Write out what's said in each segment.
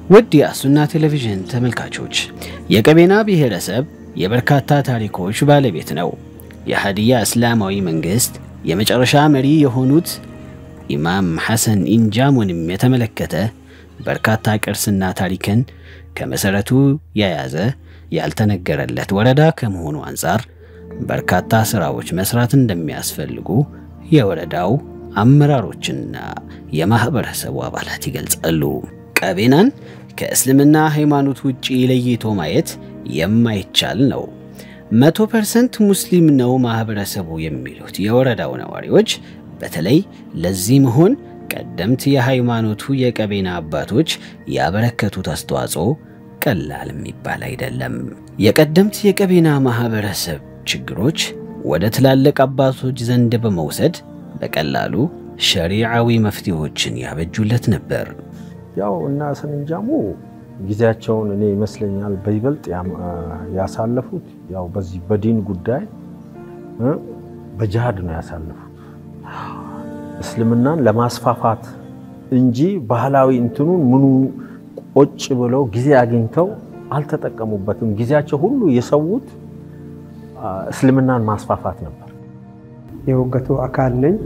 ውድ የአሱና ቴሌቪዥን ተመልካቾች የቀቤና ብሔረሰብ የበርካታ ታሪኮች ባለቤት ነው። የሀዲያ እስላማዊ መንግስት የመጨረሻ መሪ የሆኑት ኢማም ሐሰን ኢንጃሙንም የተመለከተ በርካታ ቅርስና ታሪክን ከመሰረቱ የያዘ ያልተነገረለት ወረዳ ከመሆኑ አንጻር በርካታ ስራዎች መስራት እንደሚያስፈልጉ የወረዳው አመራሮችና የማህበረሰቡ አባላት ይገልጻሉ። ቀቤናን ከእስልምና ሃይማኖት ውጪ ለይቶ ማየት የማይቻል ነው። መቶ ፐርሰንት ሙስሊም ነው ማህበረሰቡ የሚሉት የወረዳው ነዋሪዎች በተለይ ለዚህ መሆን ቀደምት የሃይማኖቱ የቀቤና አባቶች ያበረከቱት አስተዋጽኦ ቀላል የሚባል አይደለም። የቀደምት የቀቤና ማህበረሰብ ችግሮች ወደ ትላልቅ አባቶች ዘንድ በመውሰድ በቀላሉ ሸሪዓዊ መፍትሄዎችን ያበጁለት ነበር። ያው እና ሐሰን ኢንጃሙ ጊዜያቸውን እኔ ይመስለኛል በይበልጥ ያሳለፉት ያው በዚህ በዲን ጉዳይ በጅሃድ ነው ያሳለፉት እስልምናን ለማስፋፋት እንጂ ባህላዊ እንትኑን ምኑ ቆጭ ብለው ጊዜ አግኝተው አልተጠቀሙበትም። ጊዜያቸው ሁሉ የሰዉት እስልምናን ማስፋፋት ነበር። የውገቱ አካል ነኝ።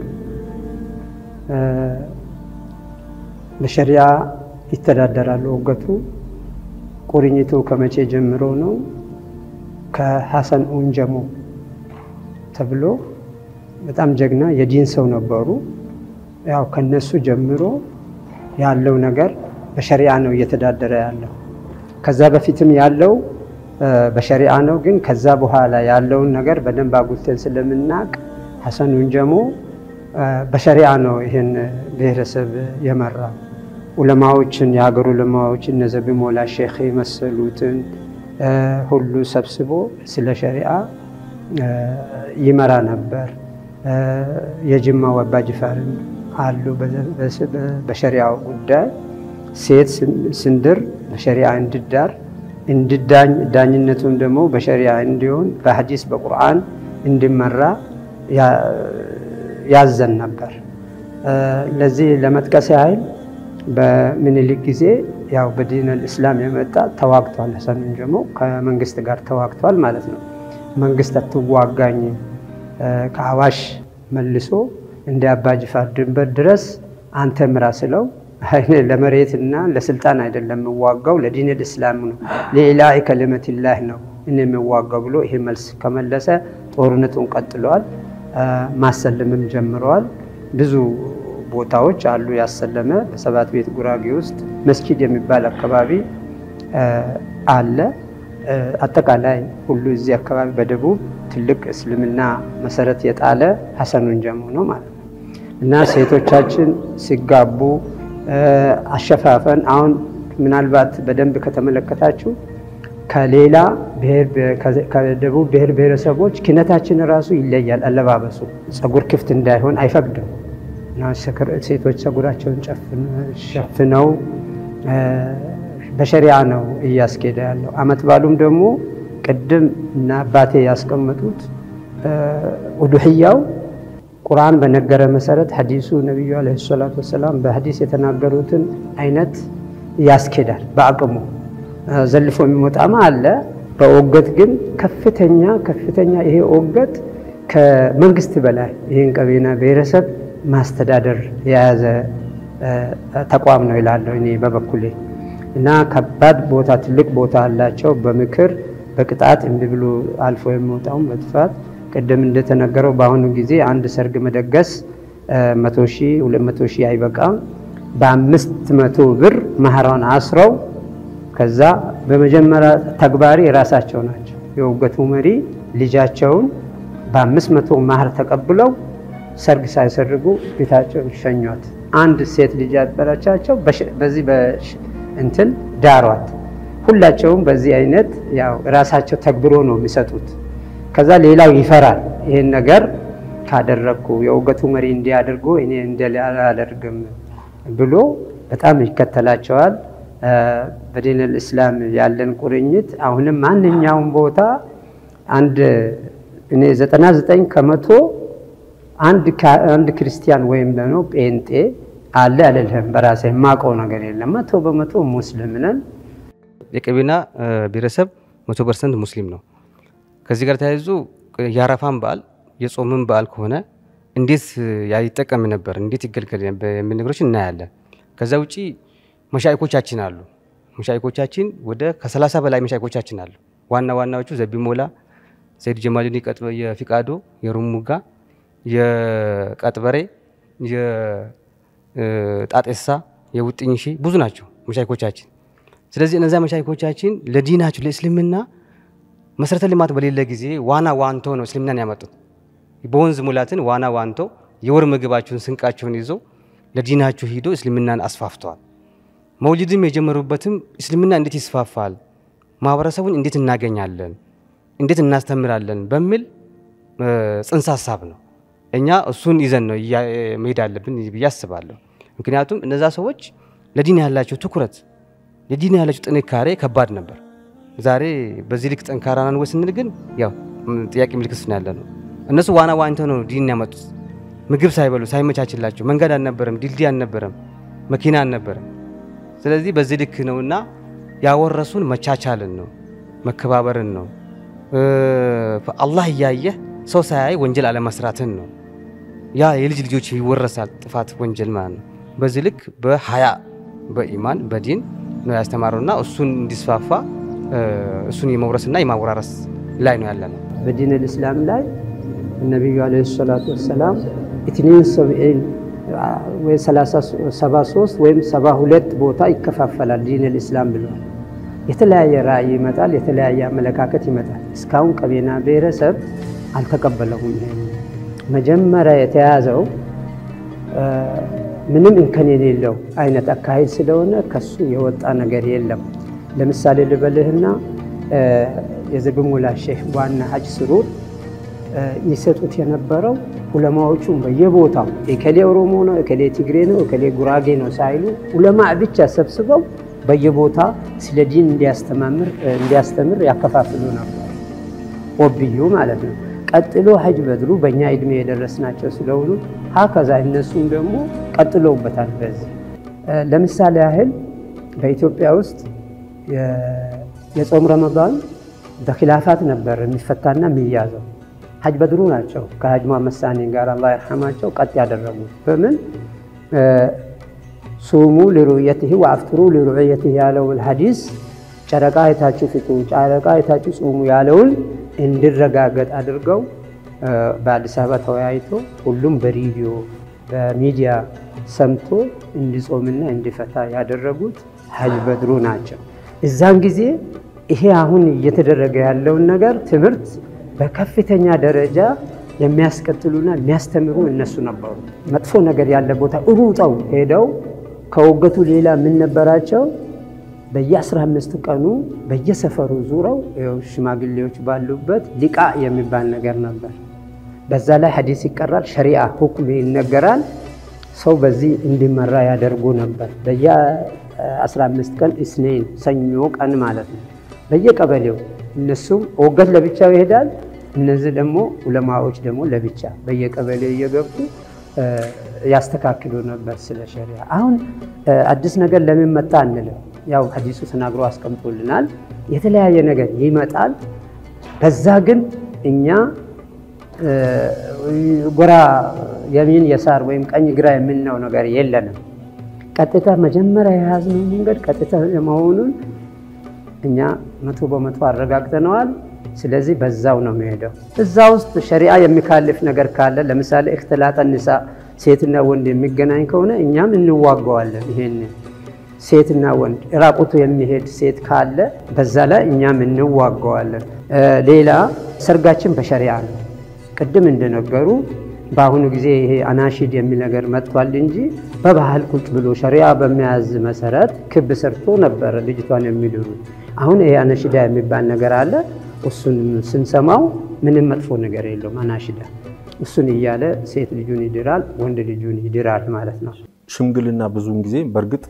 በሸሪያ ይተዳደራሉ። ውገቱ ቁርኝቱ ከመቼ ጀምሮ ነው? ከሐሰን ኡንጀሞ ተብሎ በጣም ጀግና የዲን ሰው ነበሩ። ያው ከነሱ ጀምሮ ያለው ነገር በሸሪዓ ነው እየተዳደረ ያለው። ከዛ በፊትም ያለው በሸሪዓ ነው፣ ግን ከዛ በኋላ ያለውን ነገር በደንብ አጉልተን ስለምናቅ ሐሰን ኡንጀሞ በሸሪዓ ነው ይህን ብሔረሰብ የመራ ዑለማዎችን የሀገሩ ዑለማዎች እነ ዘቢ ሞላ ሼክ የመሰሉትን ሁሉ ሰብስቦ ስለ ሸሪዓ ይመራ ነበር። የጅማው አባ ጅፋርም አሉ። በሸሪዓው ጉዳይ ሴት ስንድር በሸሪዓ እንድዳር እንድዳኝ ዳኝነቱም ደግሞ በሸሪዓ እንዲሆን በሐዲስ በቁርአን እንዲመራ ያዘን ነበር። ለዚህ ለመጥቀስ ያህል በምኒልክ ጊዜ ያው በዲን አልእስላም የመጣ ተዋግቷል። ሐሰን ኡንጀሞ ከመንግስት ጋር ተዋግቷል ማለት ነው። መንግስት አትዋጋኝ ከአዋሽ መልሶ እንደ አባ ጅፋር ድንበር ድረስ አንተ ምራ ስለው ለመሬትና ለስልጣን አይደለም የምዋጋው ለዲን ልእስላም ነው ለኢላሂ ከሊመቲላህ ነው እኔ የምዋጋው ብሎ ይሄ መልስ ከመለሰ ጦርነቱን ቀጥለዋል። ማሰለምም ጀምረዋል። ብዙ ቦታዎች አሉ ያሰለመ። በሰባት ቤት ጉራጌ ውስጥ መስጊድ የሚባል አካባቢ አለ። አጠቃላይ ሁሉ እዚህ አካባቢ በደቡብ ትልቅ እስልምና መሰረት የጣለ ሐሰን ኡንጀሞ ነው ማለት ነው። እና ሴቶቻችን ሲጋቡ አሸፋፈን አሁን ምናልባት በደንብ ከተመለከታችሁ ከሌላ ከደቡብ ብሔር ብሔረሰቦች ኪነታችን ራሱ ይለያል። አለባበሱ ፀጉር ክፍት እንዳይሆን አይፈቅድም። ሴቶች ፀጉራቸውን ሸፍነው በሸሪያ ነው እያስኬደ ያለው። አመት ባሉም ደግሞ ቅድም እና አባቴ ያስቀመጡት ኡዱሕያው ቁርአን በነገረ መሰረት ሐዲሱ ነቢዩ ዓለይሂ ሰላቱ ወሰላም በሐዲስ የተናገሩትን አይነት ያስኬዳል። በአቅሙ ዘልፎ የሚወጣማ አለ። በኦገት ግን ከፍተኛ ከፍተኛ ይሄ ኦገት ከመንግስት በላይ ይህን ቀቤና ብሔረሰብ ማስተዳደር የያዘ ተቋም ነው ይላለሁ እኔ በበኩሌ እና ከባድ ቦታ ትልቅ ቦታ አላቸው። በምክር በቅጣት እምቢ ብሎ አልፎ የሚወጣውን በጥፋት ቅድም እንደተነገረው በአሁኑ ጊዜ አንድ ሰርግ መደገስ መቶ ሺህ ሁለት መቶ ሺህ አይበቃም። በአምስት መቶ ብር ማህራውን አስረው ከዛ በመጀመሪያ ተግባሪ ራሳቸው ናቸው። የውገቱ መሪ ልጃቸውን በአምስት መቶ ማህር ተቀብለው ሰርግ ሳይሰርጉ ቤታቸውን ሸኟት። አንድ ሴት ልጅ ያበረቻቸው በዚህ እንትን ዳሯት። ሁላቸውም በዚህ አይነት ያው ራሳቸው ተግብሮ ነው የሚሰጡት። ከዛ ሌላው ይፈራል። ይህን ነገር ካደረግኩ የውገቱ መሪ እንዲያደርጉ እኔ እንዳላደርግም ብሎ በጣም ይከተላቸዋል። በዲን ልእስላም ያለን ቁርኝት አሁንም ማንኛውም ቦታ አንድ እኔ ዘጠና ዘጠኝ ከመቶ አንድ ክርስቲያን ወይም ደግሞ ጴንጤ አለ አልልህም። በራሴ የማውቀው ነገር የለም። መቶ በመቶ ሙስሊም ነን። የቀቤና ብሔረሰብ መቶ ፐርሰንት ሙስሊም ነው። ከዚህ ጋር ተያይዞ የአረፋን በዓል የጾምን በዓል ከሆነ እንዴት ይጠቀም ነበር፣ እንዴት ይገልገል የሚል ነገሮች እናያለን። ከዛ ውጪ መሻይኮቻችን አሉ። መሻይኮቻችን ወደ ከሰላሳ በላይ መሻይኮቻችን አሉ። ዋና ዋናዎቹ ዘቢሞላ፣ ሰይድ ጀማሉዲን የፊቃዶ፣ የሩሙጋ፣ የቀጥበሬ፣ የጣጤሳ፣ የውጥኝሺ ብዙ ናቸው መሻይኮቻችን። ስለዚህ እነዚያ መሻይኮቻችን ለዲናቸው ለእስልምና መሰረተ ልማት በሌለ ጊዜ ዋና ዋንቶ ነው እስልምናን ያመጡት። በወንዝ ሙላትን ዋና ዋንቶ የወር ምግባቸውን ስንቃቸውን ይዘው ለዲናቸው ሂዶ እስልምናን አስፋፍተዋል። መውሊድም የጀመሩበትም እስልምና እንዴት ይስፋፋል፣ ማህበረሰቡን እንዴት እናገኛለን፣ እንዴት እናስተምራለን በሚል ጽንሰ ሀሳብ ነው። እኛ እሱን ይዘን ነው መሄድ አለብን ብዬ አስባለሁ። ምክንያቱም እነዛ ሰዎች ለዲን ያላቸው ትኩረት ለዲን ያላቸው ጥንካሬ ከባድ ነበር። ዛሬ በዚህ ልክ ጠንካራ ነን ወይ ስንል ግን ያው ጥያቄ ምልክት ነው ያለ ነው። እነሱ ዋና ዋኝተው ነው ዲን ያመጡት። ምግብ ሳይበሉ ሳይመቻችላቸው፣ መንገድ አልነበረም፣ ድልድይ አልነበረም፣ መኪና አልነበረም። ስለዚህ በዚህ ልክ ነውና ያወረሱን መቻቻልን ነው፣ መከባበርን ነው፣ አላህ እያየህ ሰው ሳያይ ወንጀል አለመስራትን ነው። ያ የልጅ ልጆች ይወረሳል ጥፋት ወንጀል ማለት ነው። በዚህ ልክ በሀያ በኢማን በዲን ነው ያስተማሩና እሱን እንዲስፋፋ እሱን የመውረስና የማወራረስ ላይ ነው ያለ ነው። በዲን ልእስላም ላይ ነቢዩ ዓለይሂ ሰላቱ ወሰላም ኢትኒን ሰብዒን ወይ 73 ወይም 72 ቦታ ይከፋፈላል ዲን ልእስላም ብለዋል። የተለያየ ራእይ ይመጣል፣ የተለያየ አመለካከት ይመጣል። እስካሁን ቀቤና ብሔረሰብ አልተቀበለውም። መጀመሪያ የተያዘው ምንም እንከን የሌለው አይነት አካሄድ ስለሆነ ከሱ የወጣ ነገር የለም። ለምሳሌ ልበልህና የዘብሙላ ሼህ ዋና ሀጅ ስሩር ይሰጡት የነበረው ኡለማዎቹም በየቦታው እከሌ ኦሮሞ ነው፣ እከሌ ትግሬ ነው፣ እከሌ ጉራጌ ነው ሳይሉ ኡለማ ብቻ ሰብስበው በየቦታ ስለ ዲን እንዲያስተምር ያከፋፍሉ ነበር። ኦብዩ ማለት ነው። ቀጥሎ ሀጅ በድሩ በእኛ እድሜ የደረስናቸው ስለሆኑ ሀከዛ እነሱም ደግሞ ቀጥለውበታል። በዚህ ለምሳሌ ያህል በኢትዮጵያ ውስጥ የጾም ረመዳን በኪላፋት ነበር የሚፈታና የሚያዘው። ሀጅ በድሩ ናቸው ከሀጅ መሐመድ ሳኒ ጋር አላህ ይርሐማቸው ቀጥ ያደረጉት። በምን ሱሙ ሊሩየትህ ወአፍጥሩ ሊሩየትህ ያለውን ሀዲስ ጨረቃ አይታችሁ ፍጡ፣ ጨረቃ አይታችሁ ጾሙ ያለውን እንዲረጋገጥ አድርገው በአዲስ አበባ ተወያይቶ ሁሉም በሬዲዮ በሚዲያ ሰምቶ እንዲጾምና እንዲፈታ ያደረጉት ሀጅ በድሩ ናቸው። እዛን ጊዜ ይሄ አሁን እየተደረገ ያለውን ነገር ትምህርት በከፍተኛ ደረጃ የሚያስቀጥሉና የሚያስተምሩ እነሱ ነበሩ። መጥፎ ነገር ያለ ቦታ ሩጠው ሄደው ከወገቱ ሌላ ምን ነበራቸው? በየ15 ቀኑ በየሰፈሩ ዙረው ሽማግሌዎች ባሉበት ሊቃ የሚባል ነገር ነበር። በዛ ላይ ሐዲስ ይቀራል፣ ሸሪዓ ሁክም ይነገራል። ሰው በዚህ እንዲመራ ያደርጉ ነበር። በየ15 ቀን እስኔን ሰኞ ቀን ማለት ነው። በየቀበሌው እነሱም ወገት ለብቻው ይሄዳል። እነዚህ ደግሞ ዑለማዎች ደግሞ ለብቻ በየቀበሌው እየገቡ ያስተካክሉ ነበር ስለ ሸሪዓ። አሁን አዲስ ነገር ለምን መጣ አንልም። ያው ሐዲሱ ተናግሮ አስቀምጦልናል። የተለያየ ነገር ይመጣል። በዛ ግን እኛ ጎራ የሚን የሳር ወይም ቀኝ ግራ የምንለው ነገር የለንም። ቀጥታ መጀመሪያ የያዝነው መንገድ ቀጥታ መሆኑን እኛ መቶ በመቶ አረጋግጠነዋል። ስለዚህ በዛው ነው የሚሄደው። እዛ ውስጥ ሸሪዓ የሚካልፍ ነገር ካለ ለምሳሌ እክትላጠ ኒሳ ሴትና ወንድ የሚገናኝ ከሆነ እኛም እንዋገዋለን። ይሄን ሴትና ወንድ ራቁቱ የሚሄድ ሴት ካለ በዛ ላይ እኛም እንዋገዋለን። ሌላ ሰርጋችን በሸሪዓ ነው። ቅድም እንደነገሩ በአሁኑ ጊዜ ይሄ አናሺድ የሚል ነገር መጥቷል እንጂ በባህል ቁጭ ብሎ ሸሪዓ በሚያዝ መሰረት ክብ ሰርቶ ነበረ ልጅቷን የሚድሩት። አሁን ይሄ አናሺዳ የሚባል ነገር አለ። እሱን ስንሰማው ምንም መጥፎ ነገር የለውም። አናሺዳ እሱን እያለ ሴት ልጁን ይድራል፣ ወንድ ልጁን ይድራል ማለት ነው። ሽምግልና ብዙውን ጊዜ በእርግጥ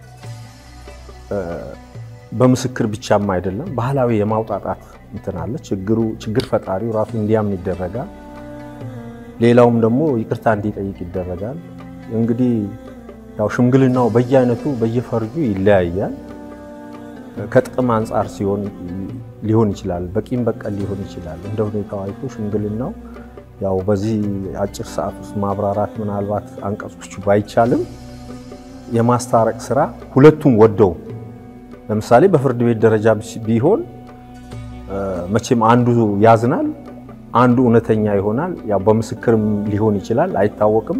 በምስክር ብቻም አይደለም፣ ባህላዊ የማውጣጣት እንትን አለ። ችግሩ ችግር ፈጣሪው ራሱ እንዲያምን ይደረጋል። ሌላውም ደግሞ ይቅርታ እንዲጠይቅ ይደረጋል። እንግዲህ ያው ሽምግልናው በየአይነቱ በየፈርጁ ይለያያል። ከጥቅም አንጻር ሲሆን ሊሆን ይችላል፣ በቂም በቀል ሊሆን ይችላል። እንደ ሁኔታው አይቶ ሽምግልናው ያው በዚህ አጭር ሰዓት ውስጥ ማብራራት ምናልባት አንቀጾቹ ባይቻልም የማስታረቅ ስራ ሁለቱም ወደው ለምሳሌ በፍርድ ቤት ደረጃ ቢሆን መቼም አንዱ ያዝናል፣ አንዱ እውነተኛ ይሆናል። ያው በምስክርም ሊሆን ይችላል፣ አይታወቅም።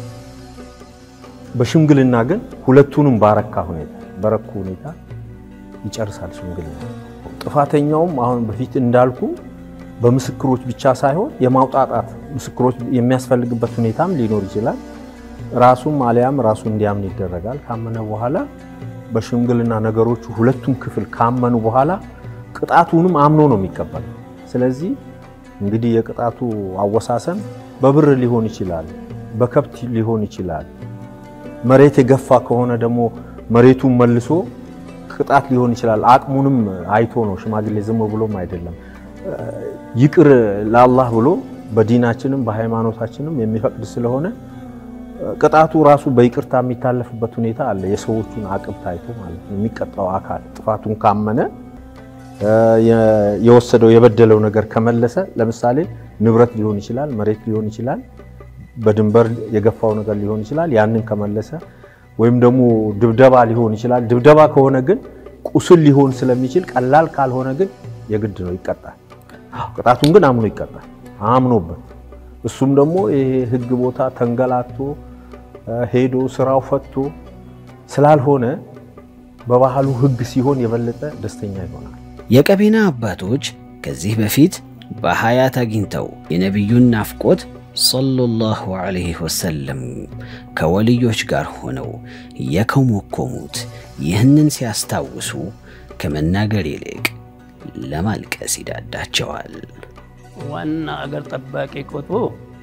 በሽምግልና ግን ሁለቱንም ባረካ ሁኔታ በረኩ ሁኔታ ይጨርሳል ሽምግልና። ጥፋተኛውም አሁን በፊት እንዳልኩ በምስክሮች ብቻ ሳይሆን የማውጣጣት ምስክሮች የሚያስፈልግበት ሁኔታም ሊኖር ይችላል። ራሱም አሊያም ራሱ እንዲያምን ይደረጋል። ካመነ በኋላ በሽምግልና ነገሮቹ ሁለቱም ክፍል ካመኑ በኋላ ቅጣቱንም አምኖ ነው የሚቀበለው። ስለዚህ እንግዲህ የቅጣቱ አወሳሰን በብር ሊሆን ይችላል፣ በከብት ሊሆን ይችላል። መሬት የገፋ ከሆነ ደግሞ መሬቱን መልሶ ቅጣት ሊሆን ይችላል። አቅሙንም አይቶ ነው ሽማግሌ፣ ዝም ብሎም አይደለም። ይቅር ለአላህ ብሎ በዲናችንም በሃይማኖታችንም የሚፈቅድ ስለሆነ ቅጣቱ ራሱ በይቅርታ የሚታለፍበት ሁኔታ አለ። የሰዎቹን አቅም ታይቶ ማለት ነው። የሚቀጣው አካል ጥፋቱን ካመነ የወሰደው የበደለው ነገር ከመለሰ፣ ለምሳሌ ንብረት ሊሆን ይችላል፣ መሬት ሊሆን ይችላል፣ በድንበር የገፋው ነገር ሊሆን ይችላል። ያንን ከመለሰ ወይም ደግሞ ድብደባ ሊሆን ይችላል። ድብደባ ከሆነ ግን ቁስል ሊሆን ስለሚችል ቀላል ካልሆነ ግን የግድ ነው ይቀጣል። ቅጣቱን ግን አምኖ ይቀጣል። አምኖበት እሱም ደግሞ ይሄ ህግ ቦታ ተንገላቶ ሄዶ ስራው ፈቶ ስላልሆነ በባህሉ ህግ ሲሆን የበለጠ ደስተኛ ይሆናል። የቀቤና አባቶች ከዚህ በፊት በሀያት አግኝተው የነቢዩን ናፍቆት ሰለላሁ ዐለይሂ ወሰለም ከወልዮች ጋር ሆነው የኮመኮሙት ይህንን ሲያስታውሱ ከመናገር ይልቅ ለማልቀስ ይዳዳቸዋል። ዋና አገር ጠባቂ ቁጥቡ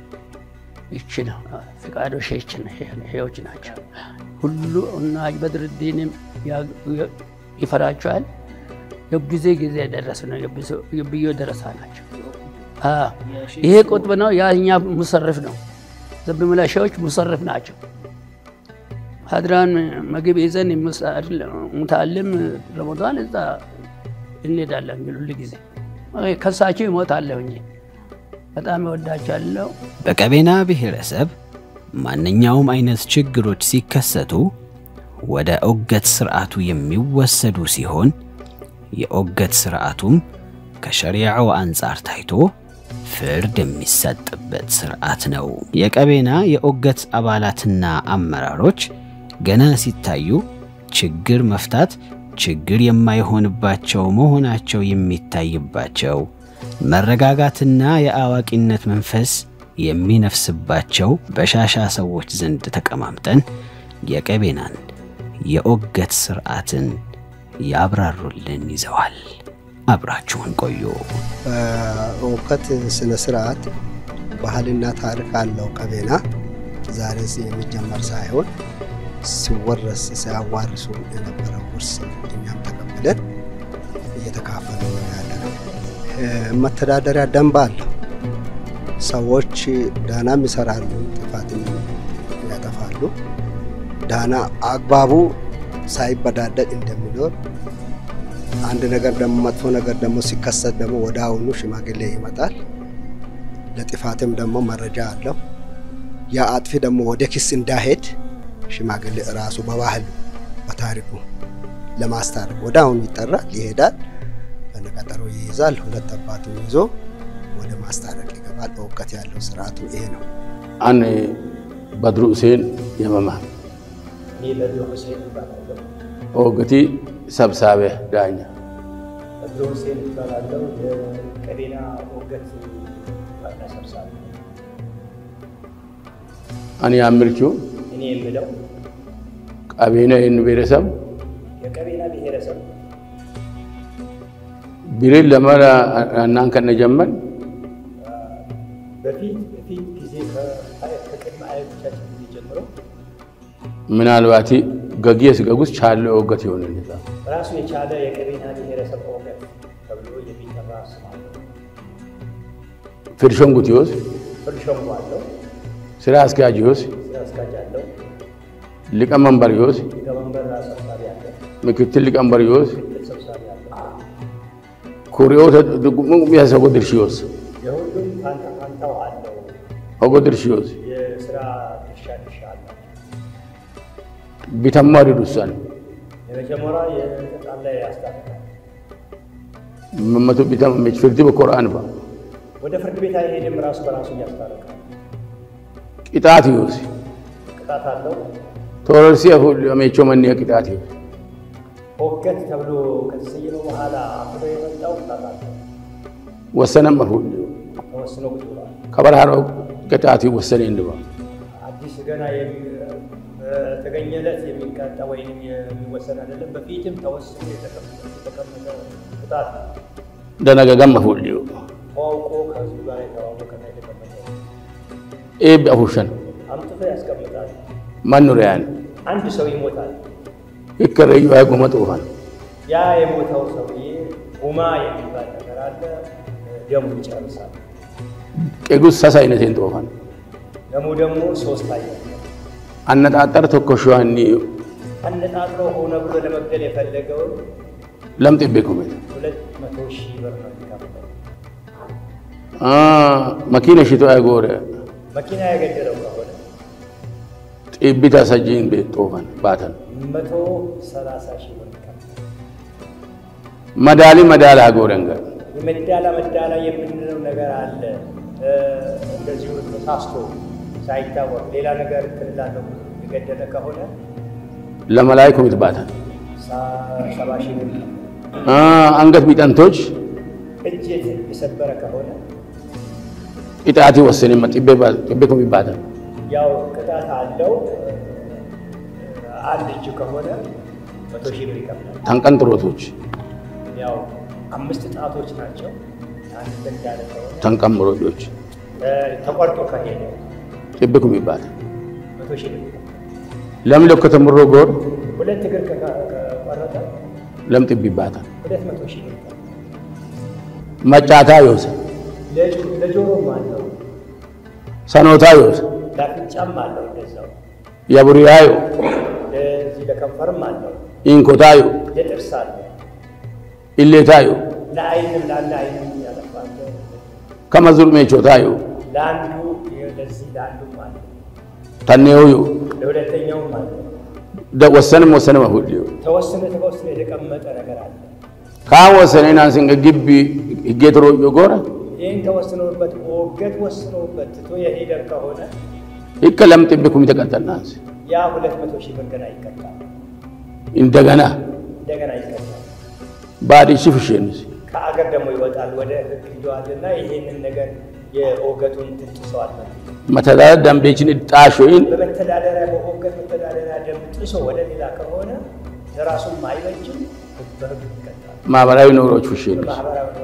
ይች ነው። ፍቃዶ ሼዎች ናቸው። ሁሉ እና በድርዲንም ይፈራቸዋል። የጊዜ ጊዜ ደረስ ነው። የብዮ ደረሳ ናቸው። ይሄ ቁጥብ ነው። ያኛ ሙሰርፍ ነው። ዘብ መላሻዎች ሙሰርፍ ናቸው። ሀድራን ምግብ ይዘን ሙታልም ረመዳን እዛ እንሄዳለን። ግን ሁሉ ጊዜ ከሳቸው ይሞታለሁ እንጂ በጣም እወዳቸዋለሁ። በቀቤና ብሔረሰብ ማንኛውም አይነት ችግሮች ሲከሰቱ ወደ ኦገት ስርዓቱ የሚወሰዱ ሲሆን የኦገት ስርዓቱም ከሸሪዓው አንጻር ታይቶ ፍርድ የሚሰጥበት ስርዓት ነው። የቀቤና የኦገት አባላትና አመራሮች ገና ሲታዩ ችግር መፍታት ችግር የማይሆንባቸው መሆናቸው የሚታይባቸው መረጋጋትና የአዋቂነት መንፈስ የሚነፍስባቸው በሻሻ ሰዎች ዘንድ ተቀማምጠን የቀቤናን የኦገት ስርዓትን ያብራሩልን ይዘዋል። አብራችሁን ቆዩ። ኦገት ስነ ስርዓት ባህልና ታሪክ አለው። ቀቤና ዛሬ የሚጀመር ሳይሆን ሲወረስ ሲያዋርሱ የነበረ ውርስ እኛም ተቀብለን እየተካፈሉ ነው ያለ ነው። መተዳደሪያ ደንብ አለው። ሰዎች ዳናም ይሰራሉ፣ ጥፋትም ያጠፋሉ። ዳና አግባቡ ሳይበዳደል እንደሚኖር አንድ ነገር ደግሞ መጥፎ ነገር ደግሞ ሲከሰት ደግሞ ወደ አሁኑ ሽማግሌ ይመጣል። ለጥፋትም ደግሞ መረጃ አለው። ያ አጥፊ ደግሞ ወደ ክስ እንዳሄድ ሽማግሌ ራሱ በባህሉ በታሪኩ ለማስታረቅ ወደ አሁኑ ይጠራል፣ ይሄዳል፣ በነቀጠሮ ይይዛል። ሁለት አባቱ ይዞ ወደ ማስታረቅ ይገባል። እውቀት ያለው ስርዓቱ ይሄ ነው። አን በድሩ ሁሴን የመማ ኦገቲ ሰብሳቤ ዳኛ በድሩ ሁሴን ይባላለው የቀቤና ኦገት ዋና ሰብሳቢ አን ያምርችው እኔ የምለው ቀቤና ይህን ብሔረሰብ የቀቤና ብሔረሰብ ቢሬን ለመራ እናን ከነጀመን በፊት በፊት ጊዜ ከቅድመ አያቶቻችን ጊዜ ጀምሮ ምናልባት ገጊየስ ገጉስ ቻለ ኦገት ይሆን ራሱ የቻለ የቀቤና ብሔረሰብ ኦገት ተብሎ የሚጠራ ስም አለው። ፍርሾንጉቲዮስ ፍርድ ሸንጎ አለው፣ ስራ አስኪያጅዮስ ስራ አስኪያጅ አለው፣ ሊቀመንበር ዮስ ሊቀመንበር ሰብሳቢ አለ፣ ምክትል ሊቀመንበር ዮስ ምክትል ሰብሳቢ አለ። ኩሪዮተ ሚያሰ ኦጎ ድርሽ ዮስ የሁሉም ፋንታ ፋንታው አለው። ኦጎ ድርሽ ዮስ የስራ ድርሻ ድርሻ አላቸው። ቢተማ ዲዱሳን የመጀመሪያ የተጣላ ያስታርቃል። መመቱ ቢተማ ሜች ፍርድ በቁርአን ባ ወደ ፍርድ ቤት አይሄድም፣ ራሱ በራሱ ያስታርቃል። ቅጣት ዮስ ቅጣት አለው። ቶረርሲ ሜቾ መኒ ቅጣት ዮስ ሆገት ተብሎ ከተሰየመ በኋላ አፍሮ የመጣው ቅጣት አለው። ወሰነም ሁሉ ተወስኖ ቁጭ ብሏል። ከበርሃሮ ቅጣት ወሰነ እንድባ አዲስ ገና የሚ- በተገኘለት የሚቀጣ ወይም የሚወሰን አይደለም። በፊትም ተወስኖ የተቀመጠ የተቀመጠ ቅጣት ነው። ደነገገም ሁሉ ተዋውቆ ከህዝቡ ጋር የተዋወቀና የተቀመጠ ኤብ አፉሸን አምጥቶ ያስቀምጣል። ማኑሪያን አንድ ሰው ይሞታል። ይከረዩ አይቆመ ጡፋን ያ የሞተው ሰውዬ ጉማ የሚባል ነገር አለ። ደሙ ይጨርሳል። ቄጉስ ሳሳ አይነቴን ጡፋን ደሙ ደግሞ ሶስት አይነት ነው። አነጣጠር ተኮሸዋኒ አነጣጥሮ ሆነ ብሎ ለመግደል የፈለገውን ለምጥ ቤኩሜት ሁለት መቶ ሺህ ብር ነው የሚከፍለው። መኪና ሽቶ አይጎረ መኪና የገደለው ከሆነ ጢቢታ ሰጂን ቤት ጦፋን ባተን መቶ ሰላሳ ሺህ ብር ይከፍላል። መዳሊ መዳላ አጎረንገ የመዳላ መዳላ የምንለው ነገር አለ። እ፣ እንደዚሁ ተሳስቶ ሳይታወቅ ሌላ ነገር ክልላለሁ የገደለ ከሆነ ለመላይ ኮሚት ባተን ሳ- ሰባ ሺህ ብር ይከፍላል። አንገት ቢጠንቶች እጅ የሰበረ ከሆነ ቅጣቲ ወሰኔ ጢቤ ኮሚት ባተን ያው ቅጣት አለው። አንድ እጅ ከሆነ መቶ ሺህ ብር ይከፍላል። ተንቀንጥሮቶች ያው አምስት ጣቶች ናቸው። አንድ እንዳለ ከሆነ ተንቀምሮጆች እ፣ ተቆርጦ ከሄደ ጢቤ ኮሚት ባተን መቶ ሺህ ብር ይከፍላል። ለም ለከተምሮ ጎር ሁለት እግር ከ- ከቆረጠ ለም ጢቢ ባተን ሁለት መቶ ሺህ ብር ይከፍላል። መጫታ ዮስ ለጆ- ለጆሮም አለው ሰኖታ ዮስ ለአፍንጫም አለው እንደዛው የቡሪያዮ ለዚህ ለከንፈርም አለው ኢንኮታዮ ለጥርስ አለው ኢሌታዮ ለአይንም ለአንድ አይንም ያለፋል ከመዙር ሜቾታዮ ለአንዱ ለዚህ ለአንዱም አለው ተኔዮዮ ለሁለተኛውም አለው ወሰንም ወሰነ መሁልዮ ተወስኖ ተወስኖ የተቀመጠ ነገር አለ። ካን ወሰነ ናንስንገ ግቢ ህጌትሮዮ ጎረ ይህን ተወስኖበት ሞገት ወስኖበት ትቶ የሄደ ከሆነ ሂከ ለም ጢቤ ኩሚ ተቀጠልናንስ ያ ሁለት መቶ ሺህ ብር ገና ይቀጣል፣ እንደገና እንደገና ይቀጣል። ባዲሺ ፍሼንስ ከአገር ደግሞ ይወጣል። ወደ ህግ ሂደዋልና ይህንን ነገር የኦገቱን ጥሰዋል። መተዳደር ደንቤችን ጣሾይን በመተዳደሪያ በኦገት መተዳደሪያ ደንብ ጥሶ ወደ ሌላ ከሆነ ለራሱም አይበጅም፣ በህግ ይቀጣል። ማህበራዊ ኑሮች ፍሼንስ በማህበራዊ ኑሮ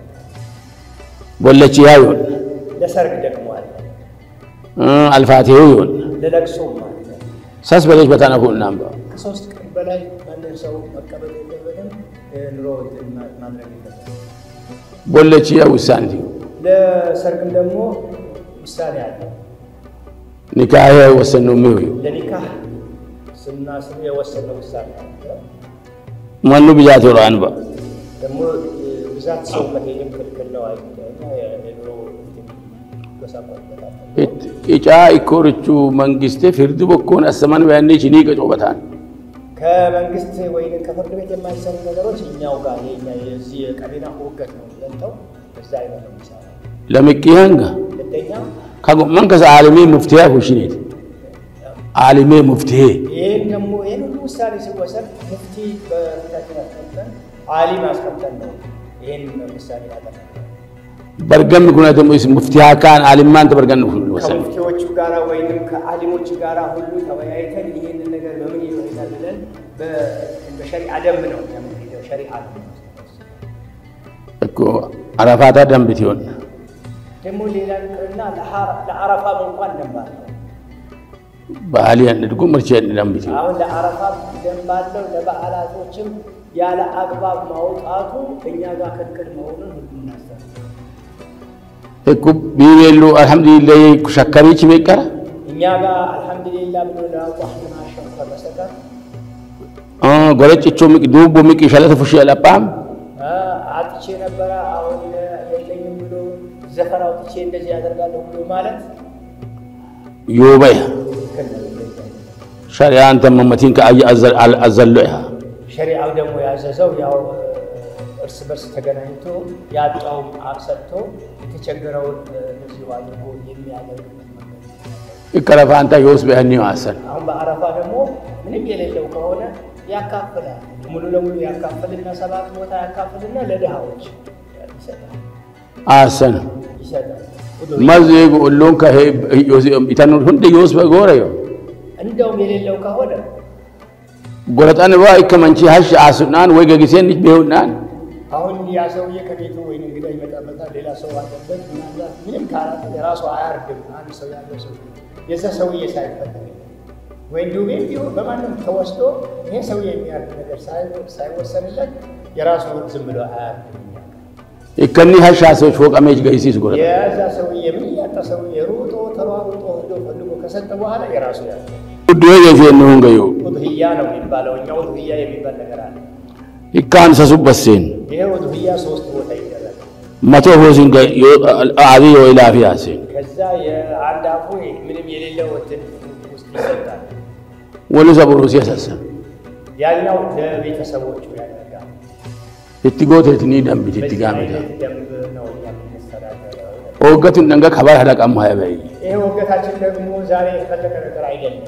ቦለቺ ያዮን ለሰርግ ደግሞ አለ፣ አልፋቴው ይሆን ለለቅሶም አለ። ሰስ በሌች በታነፉ እናምባ ከሶስት ቀን በላይ ማንም ሰው መቀበል የለበትም። ኑሮ እንትን ማ- ማድረግ የለበትም። ቦለቺ ያ ውሳንቲ ለሰርግም ደግሞ ውሳኔ አለ። ኒካህ ወሰኑ ሚሆዩ ለኒካህ ስናስብ የወሰነው ውሳኔ አለ። መኑ ብያት ወሮ አንባ ደግሞ ብዛት ሰው መሄድም ክልክል ነው። አይ የኑሮ ጎሳቆልበታል። ኢጫ ኢኮርቹ መንግስቴ ፍርድ በኮን አሰማን በያኔ ቺኒ ቀጮበታን ከመንግስት ወይም ከፍርድ ቤት የማይሰሩ ነገሮች እኛው ጋር የኛ የዚህ የቀቤና ውገት ነው ለንተው እዛ አይነት ነው የሚሰራው። ለምቂያንጋ ሁለተኛ ከጎመን ከዛ አልሜ ሙፍቲያ ሁሽኔት አልሜ ሙፍቲሄ ይህን ደግሞ ይህን ሁሉ ውሳኔ ሲወሰድ ሙፍቲ በፊታችን አስቀምጠን አሊም አስቀምጠን ነው ይህን ውሳኔ ያጠ በርገም ኩነተሙ ስ ሙፍቲያ ካን አልማን ተበርገን ወሰን ከሙፍቲዎቹ ጋራ ወይንም ከአሊሞቹ ጋራ ሁሉ ተወያይተን ይህንን ነገር በምን ይሆናል ብለን በ- በሸሪዓ ደንብ ነው የምንሄደው። ሸሪዓ ነው እኮ አረፋታ ደንብት ይሆን ደግሞ ሌላ ቅርና ለአረፋም እንኳን ደንብ አለው። ባህሊ ያንድጉ ምርቻ ደንብት ይሆን አሁን ለአረፋ ደንብ አለው። ለበዓላቶችም ያለ አግባብ ማውጣቱ እኛ ጋር ክልክል መሆኑን ሁሉ እናስተር እኮ ቢቤሉ አልሐምዱሊላህ ሸከሪች ቤቀራ እኛ ጋር አልሐምዱሊላ ብሎ ለአላህ ማሸው ካልተጻፈ በስተቀር ጎለጭቾ ዱቦ ሚቅ ሸለተ ፉሽ ለጳም አ፣ አጥቼ ነበረ አሁን የለኝም ብሎ ዘፈን አውጥቼ እንደዚህ ያደርጋለሁ ብሎ ማለት ዮበያ ትክክል ነው። ሸሪያን ተመመቲን አዘሎ ያ ሸሪዓው ደግሞ ያዘዘው ያው እርስ በርስ ተገናኝቶ ያጣውን ሰጥቶ የተቸገረውን እዚሁ አድርጎ የሚያደርግበት መንገድ ይቀረፋንታ የውስ በያኒ ማሰን አሁን በአረፋ ደግሞ ምንም የሌለው ከሆነ ያካፍላል። ሙሉ ለሙሉ ያካፍልና ሰባት ቦታ ያካፍልና ለድሃዎች ይሰጣል አሰን ይሰጣል። መዝ ኦሎን ከሄ ኢተኑ ሁንደ የውስ በጎረ ዮ እንደውም የሌለው ከሆነ ጎረጣን ባ ይከመንቺ ሀሽ አሱናን ወይ ገጊሴን ልጅ ቢሆናን አሁን ያ ሰውዬ ከቤቱ ወይም እንግዳ ይመጣበታል፣ ሌላ ሰው አለበት። ምናልባት ምንም ካላተ የራሱ አያርድም። አንድ ሰው ያለው ሰው የዛ ሰውዬ ሳይፈለግ ወይም ዱቤ ቢሆን በማንም ተወስዶ ይሄ ሰውዬ የሚያርድ ነገር ሳይ- ሳይወሰንለት የራሱ ዝም ብሎ አያርድም። ይከኒ ሀሽ አሶች ፎቀሜጅ ገይሲስ ጎረጣ የዛ ሰውዬ ምን እያጣ ሰውዬ ሩጦ ተሯሩጦ ሄዶ ፈልጎ ከሰጠ በኋላ የራሱ ያለ ዱዌ ገይሴን ሁን ገዩ ውድህያ ነው የሚባለው። እኛ ውድህያ የሚባል ነገር አለ። ይካን ሰሱበሴን ይሄ ውድህያ ሶስት ቦታ ይደረጋል። መቶ ሆሲን አዚ ወይ ላፊ አሴን ከዛ የአንድ አፉ ምንም የሌለው እንትን ውስጥ ይሰጣል። ወሉ ሰብሩ ሲያሳሰን ያኛው ለቤተሰቦቹ ያደርጋል። ኢትጎቴትኒ ደንቢት ኢትጋሜታ አይነት ደንብ ነው እኛ የምንስተዳደረው። ኦገቱን ደንገ ከባር ሀደቃም ሀይበይ ይሄ ወገታችን ደግሞ ዛሬ የፈለቀ ነገር አይደለም።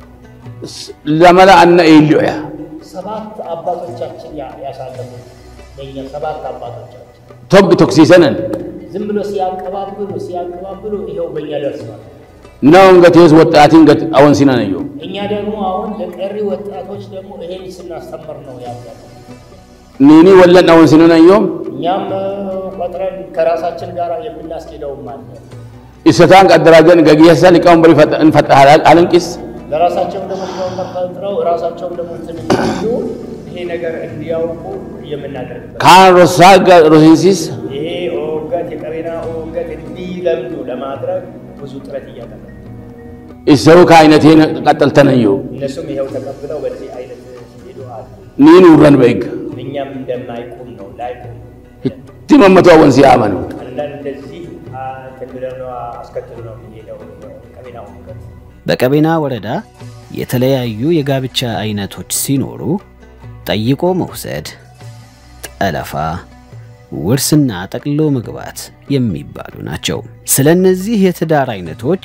ለመላ አነ ኢልዮ ያ ሰባት አባቶቻችን ያ- ያሳለፉት ለእኛ ሰባት አባቶቻችን ቶግ ቶክሲሰነን ዝም ብሎ ሲያንቀባብሉ ሲያንቀባብሉ ይኸው በእኛ ደርሰዋል። ናውን ገቴስ ወጣቲን ገት አወን ሲነነዮ እኛ ደግሞ አሁን ለቀሪ ወጣቶች ደግሞ ይሄን ስናስተምር ነው ያለ። ኒኒ ወለን አወን ሲነነዮም እኛም እ፣ ቆጥረን ከራሳችን ጋር የምናስኬደውም አለ። ኢሰታን ቀደራጀን ገጊየሳ ሊቃውን በሪ እንፈጣሃል አለንቂስ ለራሳቸው ደግሞ ሊሆን ተፈጥረው ራሳቸውም ደግሞ እንትን እንዲሉ ይሄ ነገር እንዲያውቁ የምናደርግበት ካን ሮሳ ሮሲንሲስ ይሄ ኦገት የቀቤና ኦገት እንዲለምዱ ለማድረግ ብዙ ጥረት እያደረግ ኢሰሩ ከአይነቴን ቀጠልተነዮ እነሱም ይኸው ተቀብለው በዚህ አይነት ሲሄዱ አሉ። ኒን ውረን በይግ እኛም እንደማይቁም ነው ላይቁም እቲ መመቶ አወን ሲያመኑ አንዳንድ እንደዚህ አ፣ እንትን ብለን ነው አስከትሎ ነው የሚሄደው ቀቤና ኦገት በቀቤና ወረዳ የተለያዩ የጋብቻ አይነቶች ሲኖሩ ጠይቆ መውሰድ፣ ጠለፋ፣ ውርስና ጠቅሎ መግባት የሚባሉ ናቸው። ስለ እነዚህ የትዳር አይነቶች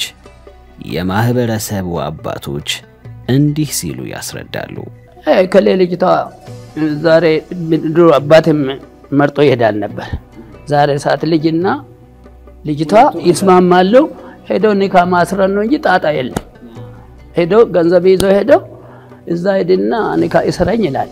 የማህበረሰቡ አባቶች እንዲህ ሲሉ ያስረዳሉ። ከሌ ልጅቷ ዛሬ ድሮ አባትም መርጦ ይሄዳል ነበር። ዛሬ ሰዓት ልጅና ልጅቷ ይስማማሉ። ሄዶ ኒካ ማስረን ነው እንጂ ጣጣ የለም። ሄዶ ገንዘብ ይዞ ሄዶ እዛ ሄድና ኒካ ይስረኝ ይላል።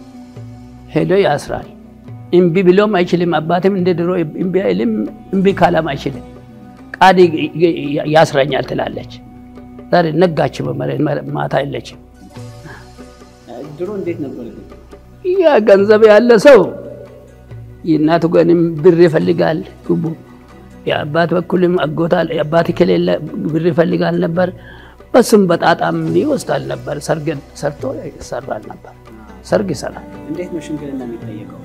ሄዶ ያስራል። እምቢ ብሎም አይችልም። አባትም እንደ ድሮ እምቢ አይልም። እምቢ ካላም አይችልም። ቃዲ ያስረኛል ትላለች። ዛሬ ነጋች፣ በመሬት ማታ የለችም። ድሮ እንዴት ነበር? ያ ገንዘብ ያለ ሰው የእናቱ ገንም ብር ይፈልጋል ጉቡ የአባት በኩልም አጎታል የአባት ከሌለ ብር ይፈልጋል ነበር። በስም በጣጣም ይወስዳል ነበር። ሰርግ ሰርቶ ይሰራል ነበር። ሰርግ ይሰራል። እንዴት ነው ሽምግልና የሚጠየቀው?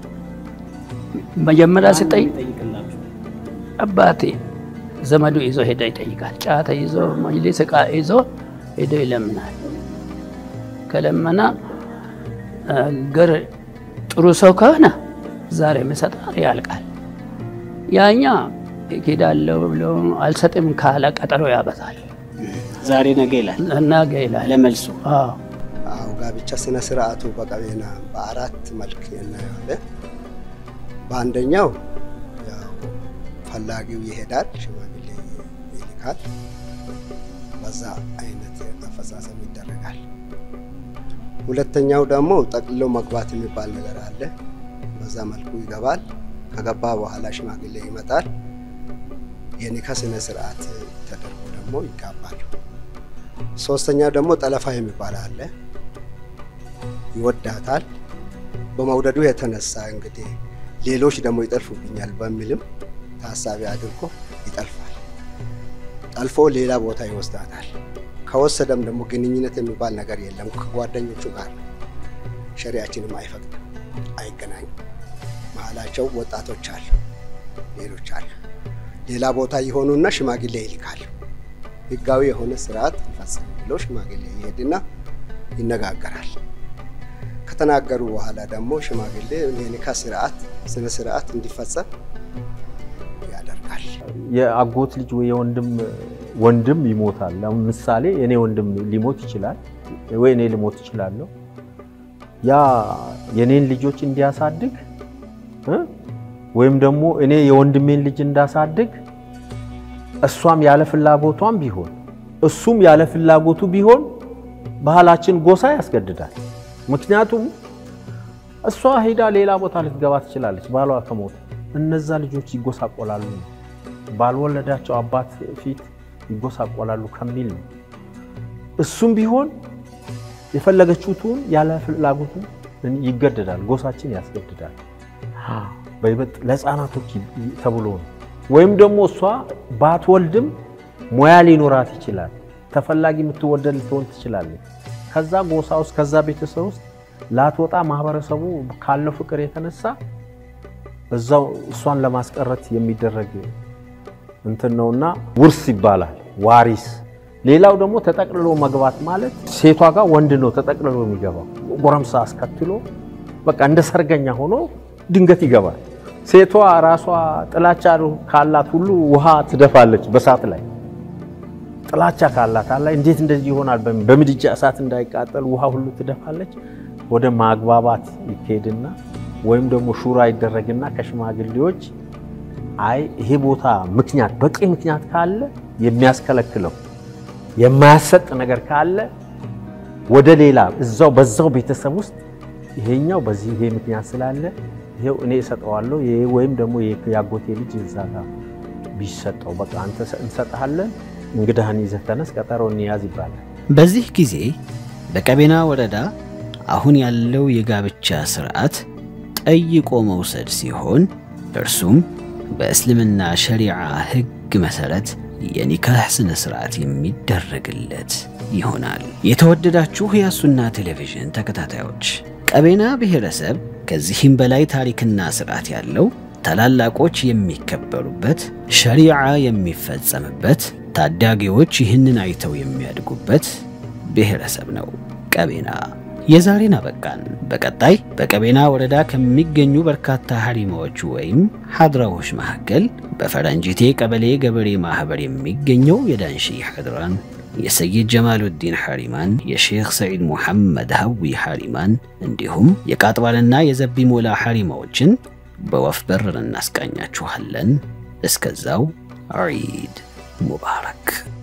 መጀመሪያ ሲጠይቅ ይጠይቅላችሁ አባቴ ዘመዱ ይዞ ሄደ ይጠይቃል። ጫተ ይዞ መጅሊስ ዕቃ ይዞ ሄዶ ይለምናል። ከለመና ገር ጥሩ ሰው ከሆነ ዛሬ ምሰጣ ያልቃል። ያኛ ሄዳለሁ ብሎ አልሰጥም ካለ ቀጠሮ ያበዛል። ዛሬ ነገ ይላል ነገ ይላል። ለመልሱ አዎ አዎ ጋብቻ ስነ ስርዓቱ በቀቤና በአራት መልክ እናየዋለን። በአንደኛው ያው ፈላጊው ይሄዳል፣ ሽማግሌ ይልካል። በዛ አይነት አፈጻጸም ይደረጋል። ሁለተኛው ደግሞ ጠቅልሎ መግባት የሚባል ነገር አለ። በዛ መልኩ ይገባል። ከገባ በኋላ ሽማግሌ ይመጣል። የኒካ ስነ ስርዓት ተደርጎ ደግሞ ይጋባሉ። ሶስተኛ ደግሞ ጠለፋ የሚባል አለ። ይወዳታል። በመውደዱ የተነሳ እንግዲህ ሌሎች ደግሞ ይጠልፉብኛል በሚልም ታሳቢ አድርጎ ይጠልፋል። ጠልፎ ሌላ ቦታ ይወስዳታል። ከወሰደም ደግሞ ግንኙነት የሚባል ነገር የለም ከጓደኞቹ ጋር ሸሪያችንም አይፈቅድም፣ አይገናኙም። መሀላቸው ወጣቶች አሉ፣ ሌሎች አሉ። ሌላ ቦታ የሆኑና ሽማግሌ ይልካሉ። ህጋዊ የሆነ ስርዓት እንፈጽም ብሎ ሽማግሌ ይሄድና ይነጋገራል። ከተናገሩ በኋላ ደግሞ ሽማግሌ የኒካ ስርዓት ስነ ስርዓት እንዲፈጸም ያደርጋል። የአጎት ልጅ ወይ የወንድም ወንድም ይሞታል። አሁን ምሳሌ እኔ ወንድም ሊሞት ይችላል ወይ እኔ ልሞት ይችላለሁ። ያ የኔን ልጆች እንዲያሳድግ እ ወይም ደግሞ እኔ የወንድሜን ልጅ እንዳሳድግ እሷም ያለ ፍላጎቷም ቢሆን እሱም ያለ ፍላጎቱ ቢሆን ባህላችን ጎሳ ያስገድዳል። ምክንያቱም እሷ ሄዳ ሌላ ቦታ ልትገባ ትችላለች ባሏ ከሞተ፣ እነዛ ልጆች ይጎሳቆላሉ ነው። ባልወለዳቸው አባት ፊት ይጎሳቆላሉ ከሚል ነው። እሱም ቢሆን የፈለገችውን ያለ ፍላጎቱ ይገደዳል፣ ጎሳችን ያስገድዳል። በይበልጥ ለሕፃናቶች ተብሎ ነው። ወይም ደግሞ እሷ ባትወልድም ሙያ ሊኖራት ይችላል። ተፈላጊ የምትወደድ ልትሆን ትችላለች። ከዛ ጎሳ ውስጥ ከዛ ቤተሰብ ውስጥ ላትወጣ ማህበረሰቡ ካለው ፍቅር የተነሳ እዛው እሷን ለማስቀረት የሚደረግ እንትን ነውና ውርስ ይባላል፣ ዋሪስ። ሌላው ደግሞ ተጠቅልሎ መግባት ማለት ሴቷ ጋር ወንድ ነው ተጠቅልሎ የሚገባው። ጎረምሳ አስከትሎ በቃ እንደ ሰርገኛ ሆኖ ድንገት ይገባል። ሴቷ ራሷ ጥላቻ ካላት ሁሉ ውሃ ትደፋለች በሳት ላይ ጥላቻ ካላት አላ እንዴት እንደዚህ ይሆናል? በምድጃ እሳት እንዳይቃጠል ውሃ ሁሉ ትደፋለች። ወደ ማግባባት ይካሄድና ወይም ደግሞ ሹራ ይደረግና ከሽማግሌዎች አይ ይሄ ቦታ ምክንያት በቂ ምክንያት ካለ የሚያስከለክለው የማያሰጥ ነገር ካለ ወደ ሌላ እዛው በዛው ቤተሰብ ውስጥ ይሄኛው በዚህ ይሄ ምክንያት ስላለ ይሄው እኔ እሰጠዋለሁ ይሄ ወይም ደግሞ ያጎቴ ልጅ እዛ ጋር ቢሰጠው በቃ አንተ እንሰጥሃለን እንግዳህን ይዘህ ተነስ፣ ቀጠሮ እንያዝ ይባላል። በዚህ ጊዜ በቀቤና ወረዳ አሁን ያለው የጋብቻ ስርዓት ጠይቆ መውሰድ ሲሆን እርሱም በእስልምና ሸሪዓ ሕግ መሰረት የኒካህ ስነ ስርዓት የሚደረግለት ይሆናል። የተወደዳችሁ የሱና ቴሌቪዥን ተከታታዮች ቀቤና ብሔረሰብ ከዚህም በላይ ታሪክና ስርዓት ያለው ታላላቆች የሚከበሩበት፣ ሸሪዓ የሚፈጸምበት፣ ታዳጊዎች ይህንን አይተው የሚያድጉበት ብሔረሰብ ነው ቀቤና። የዛሬን አበቃን። በቀጣይ በቀቤና ወረዳ ከሚገኙ በርካታ ሐሪማዎች ወይም ሐድራዎች መካከል በፈረንጅቴ ቀበሌ ገበሬ ማህበር የሚገኘው የዳንሺ ሐድራን፣ የሰይድ ጀማሉዲን ሐሪማን፣ የሼኽ ሰዒድ ሙሐመድ ሀዊ ሐሪማን እንዲሁም የቃጥባልና የዘቢ ሞላ ሐሪማዎችን በወፍ በረር እናስቃኛችኋለን። እስከዛው ዒድ ሙባረክ።